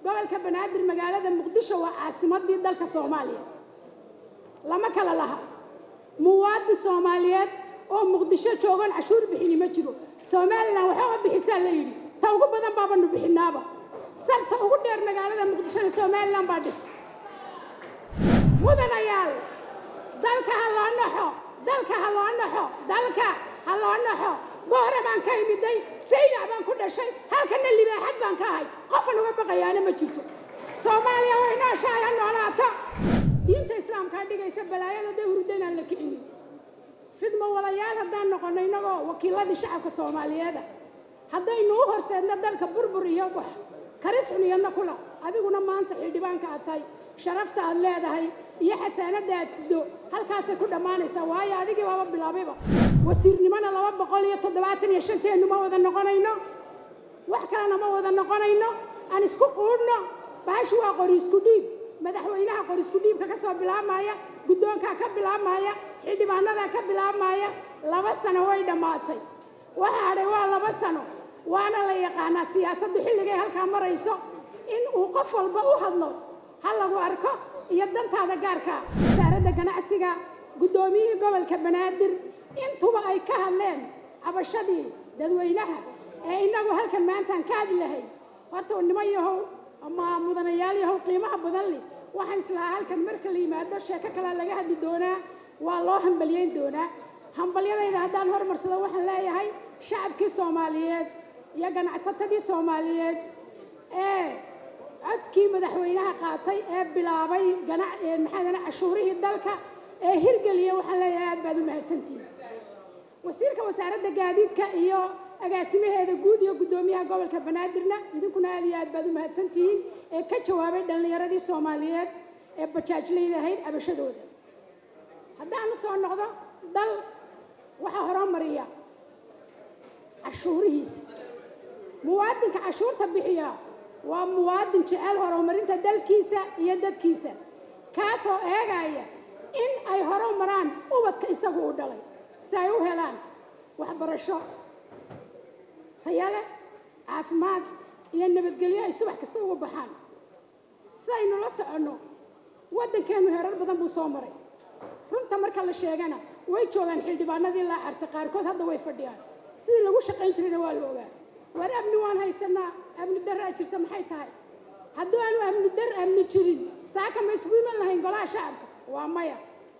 gobolka banaadir magaalada muqdisho waa caasimadii dalka soomaaliya lama kala laha muwaadin soomaaliyeed oo muqdisho joogan cashuur bixini ma jiro somalilan waxooga bixisaa la yidhi ta ugu badan baabanu bixinaaba sarta ugu dheer magaalada muqdishona somalilan baa dhis mudanayaal dalka ha loo naxo dalka ha loo naxo dalka ha loo naxo boore baan ka imiday saynac baan ku dhashay halkana libaaxad baan ka ahay qofan uga baqayaana ma jirto soomaaliya way nooshahay ha noolaato diinta islaamkaa dhigaysa balaayada dee hurda inaan la kicinin fidmo walayaal haddaan noqono innagoo wakiiladii shacabka soomaaliyeeda haddaynu u horseedno dalka burbur iyo wax karis xuniyadna kula adiguna maanta xildhibaanka aad tahay sharafta aad leedahay iyo xasaanada aad sido halkaasay ku dhammaanaysaa waayo adigii baaba bilaabayba wasiirnimona laba boqol iyo toddobaatan iyo shanteennu ma wada noqonayno wax kalena ma wada noqonayno aan isku quudhno bahashu waa qori isku dhiib madaxweynaha qori isku dhiibka ka soo bilaabmaya guddoonkaa ka bilaabmaya xildhibaanadaa ka bilaabmaya laba sano way dhammaatay waxa hadhay waa laba sano waana la yaqaanaa siyaasaddu xilligay halkaa marayso in uu qof walba u hadlo ha lagu arko iyo dantaada gaarkaa wasaaradda ganacsiga guddoomiyihii gobolka banaadir intuba ay ka hadleen cabashadii dadweynaha ee innagu halkan maantaan ka hadli lahay horta niman yahow ama mudanayaal yahow qiimaha badan leh waxaan islahaa halkan marka la yimaado sheeko kalea laga hadli doonaa waa loo hambalyeyn doonaa hambalyadayda haddaan hormarsado waxaan leeyahay shacabkii soomaaliyeed iyo ganacsatadii soomaaliyeed ee codkii madaxweynaha qaatay ee bilaabay maxaa cashuurihii dalka ee hirgeliya waxaan leeyahay aad baad u mahadsantihin wasiirka wasaaradda gaadiidka iyo agaasimaheeda guud iyo guddoomiyaha gobolka banaadirna idinkuna aad iyo aad baad u mahadsantihiin ee ka jawaabay dhallinyaradii soomaaliyeed ee bajaajlayda ahayd cabashadooda haddaanu soo noqdo dal waxaa horumariya cashuurihiisa muwaadinka cashuurta bixiya waa muwaadin jecel horumarinta dalkiisa iyo dadkiisa kaasoo eegaya in ay horumaraan ubadka isagu u dhalay si ay u helaan waxbarasho tayale caafimaad iyo nabadgelyo ay subax kasta uga baxaan sidaynu la soconno waddankeennu herar badan buu soo maray runta marka la sheegana way joogaan xildhibaanadii laa carta qaarkood hadda way fadhiyaan sidii lagu shaqayn jirayna waa la ogaa war amni waan haysanaa amni daraa jirta maxay tahay hadduu aanu amni dar amni jirin saaka ma isugu iman lahayn golaha shacabka waa maya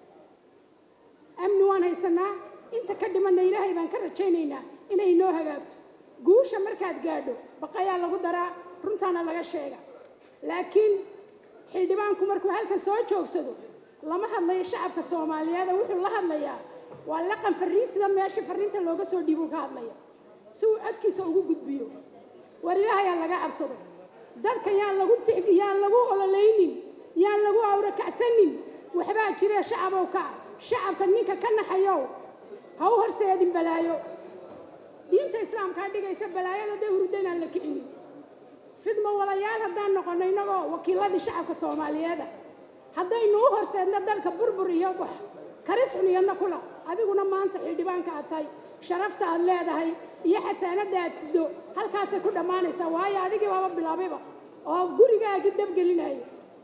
amni waan haysanaa inta ka dhimanna ilaahay baan ka rajaynaynaa inay inoo hagaagto guusha markaad gaadho baqayaa lagu daraa runtaana laga sheega laakiin xildhibaanku markuu halkan soo joogsado lama hadlayo shacabka soomaaliyeed wuxuu la hadlayaa waa laqan farriin sida meesha farriinta looga soo dhiibuu ka hadlaya si uu codkiisa ugu gudbiyo war ilaahayaa laga cabsado dadka yaan lagu tixgi yaan lagu ololaynin yaan lagu awrakacsanin waxbaa jiree shacabow ka shacabka ninka ka naxayow ha u horseedin balaayo diinta islaamkaa dhigaysa balaayada dee hurda inaan la kicinin fidmo walayaal haddaan noqono innagoo wakiiladii shacabka soomaaliyeeda haddaynu u horseedno dalka burbur iyo wax karis xuniyadna kula adiguna maanta xildhibaanka aad tahay sharafta aad leedahay iyo xasaanada aad sido halkaasay ku dhammaanaysaa waayo adigii baaba bilaabayba oo gurigaagii dabgelinaya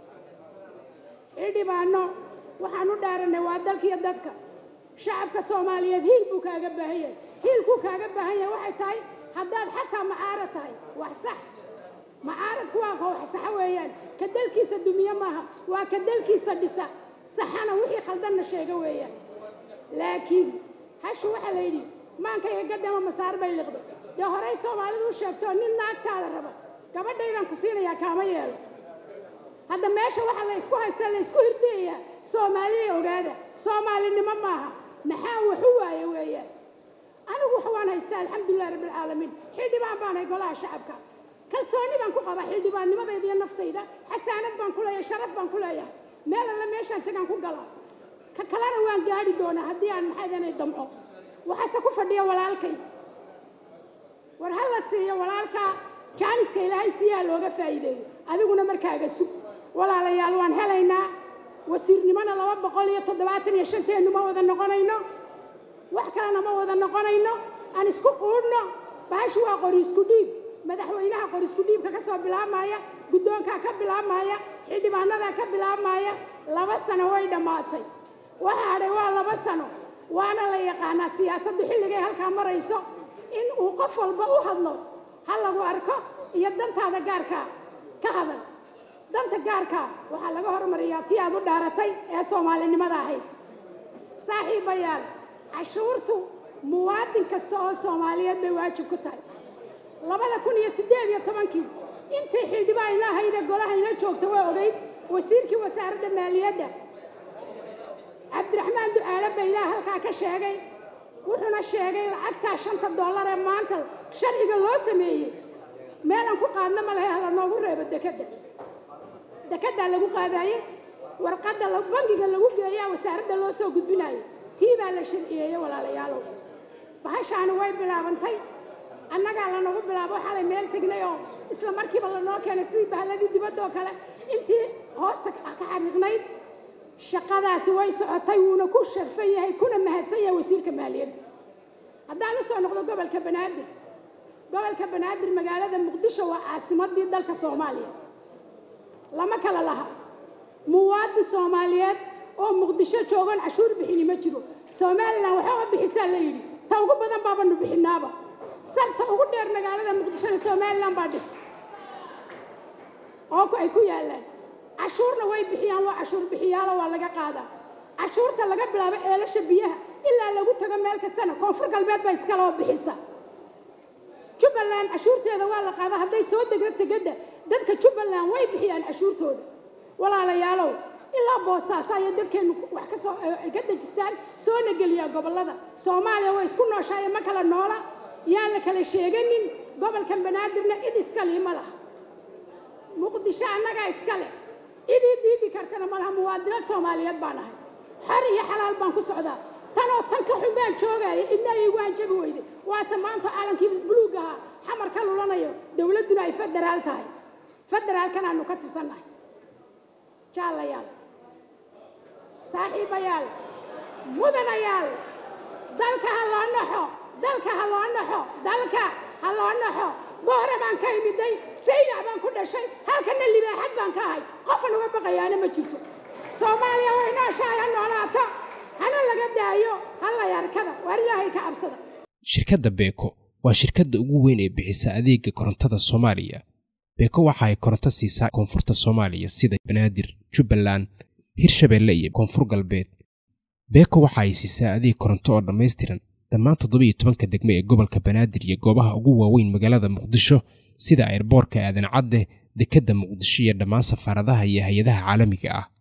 xildhibaano waxaan u dhaaranay waa dalkiiyo dadka shacabka soomaaliyeed hiil buu kaaga baahan yahay hiilkuu kaaga baahan yahay waxay tahay haddaad xataa macaarad tahay wax sax macaaradku waa ka wax saxa weeyaan ka dalkiisa dumiye maaha waa ka dalkiisa dhisa saxana wixii khaldanna sheega weeyaan laakiin hashu waxaa la yidhi maankayga gadama masaar bay liqdo dee horey soomaalidu u sheegtoo nin naagtaada raba gabadhaydaan ku siinayaa kaama yeelo hadda meesha waxaa la isku haystaa la isku hirdayayaa soomaaliya ogaada soomaalinimo maaha maxaa waxu waaye weeyaan anigu wax waan haystaa alxamdulilahi rabbilcaalamiin xildhibaan baanahay golaha shacabka kalsooni baan ku qabaa xildhibaannimadayda iyo naftayda xasaanad baan ku leeyahay sharaf baan ku leeyahay meel alla meeshaan tagaan ku gala ka kalena waan gaadhi doonaa haddii aan maxaydanay damco waxaase ku fadhiya walaalkay war ha la siiyo walaalkaa jaaniska ilaahay siiyaa looga faa'iideeyo adiguna markaaga sug walaalayaal waan helaynaa wasiirnimona laba boqol iyo toddobaatan iyo shanteennu ma wada noqonayno wax kalena ma wada noqonayno aan isku quudhno bahashu waa qori isku dhiib madaxweynaha qorisku dhiibka ka soo bilaabmaya guddoonkaa ka bilaabmaya xildhibaanadaa ka bilaabmaya laba sano way dhammaatay waxa hadhay waa laba sano waana la yaqaanaa siyaasaddu xilligay halkaa marayso in uu qof walba u hadlo ha lagu arko iyo dantaada gaarkaa ka hadal danta gaarkaa waxaa laga hormariyaa tii aad u dhaaratay ee soomaalinimada ahayd saaxiibayaal cashuurtu muwaadin kasta oo soomaaliyeed bay waajib ku tahay labada kun iyo siddeed iyo tobankii intii xildhibaan ila ahaydee golahan la joogta waa ogeyd wasiirkii wasaaradda maaliyadda cabdiraxmaan ducaale baylaa halkaa ka sheegay wuxuuna sheegay lacagtaa shanta dollar ee maanta sharciga loo sameeyey meelaan ku qaadna ma lahe hala noogu reebo dekedda dekeddaa lagu qaadaayey warqadda bangiga lagu geeyaa wasaaradda loo soo gudbinayo tii baa la sharciyeeyey walaalayaalow bahashaani way bilaabantay annagaa lanagu bilaabo xalay meel tegnay oo isla markiiba lanoo keenay sidii bahladii dibadda oo kale intii hoosta ka xariiqnayd shaqadaasi way socotay wuuna ku sharfan yahay kuna mahadsan yahay wasiirka maaliyadda haddaan u soo noqdo gobolka banaadir gobolka banaadir magaalada muqdisho waa caasimadii dalka soomaaliya lama kala laha muwaadin soomaaliyeed oo muqdisho joogoon cashuur bixini ma jiro somalilan waxooga bixisaa la yidhi ta ugu badan baabanu bixinaaba sarta ugu dheer magaalada muqdishona somalilan baa dhis oo ay ku yaallaan cashuurna way bixiyaan waa cashuur bixiyaalo waa laga qaadaa cashuurta laga bilaabo ceelasha biyaha ilaa lagu tago meel kastana koonfur galbeed baa iskaloo bixisa jubbaland cashuurteeda waa la qaadaa hadday soo degno tegedda dadka jubbaland way bixiyaan cashuurtooda walaalayaalow ilaa boosaaso ayay dadkeennu wax ka soo ka dejistaan soona geliyaa gobollada soomaaliya way isku nooshaaya ma kala noola yaan la kala sheeganin gobolkan banaadirna cid iskali ma laha muqdisho annagaa iskale cidii diidi kartana ma laha muwaadinaad soomaaliyeed baan ahay xor iyo xalaal baan ku socdaa tanoo tan ka xun baan joogaya cidna iigu hanjabi weyday waase maanta caalankii buluug ahaa xamar ka lulanayo dowladduna ay federaal tahay federaalkan aanu ka tirsannahay jaalayaal saaxiibayaal mudanayaal dalka ha loo naxo dalka ha loo naxo dalka ha loo naxo boore baan ka imiday saynac baan ku dhashay halkana libaaxad baan ka ahay qofan uga baqayaana ma jirto soomaaliya way nooshahay ha noolaato hana laga daayo hallay arkada waar ilaahay ka cabsada shirkadda beeko waa shirkadda ugu weyn ee bixisa adeega korontada soomaaliya beeko waxa ay koronto siisaa koonfurta soomaaliya sida banaadir jubbaland hirshabeelle iyo koonfur galbeed beeko waxa ay siisaa adeeg koronto oo dhammaystiran dhammaan toddobiiyo tobanka degme ee gobolka banaadir iyo goobaha ugu waaweyn magaalada muqdisho sida ayrboorka aadan cadde dekedda muqdisho iyo dhammaan safaaradaha iyo hay-adaha caalamiga ah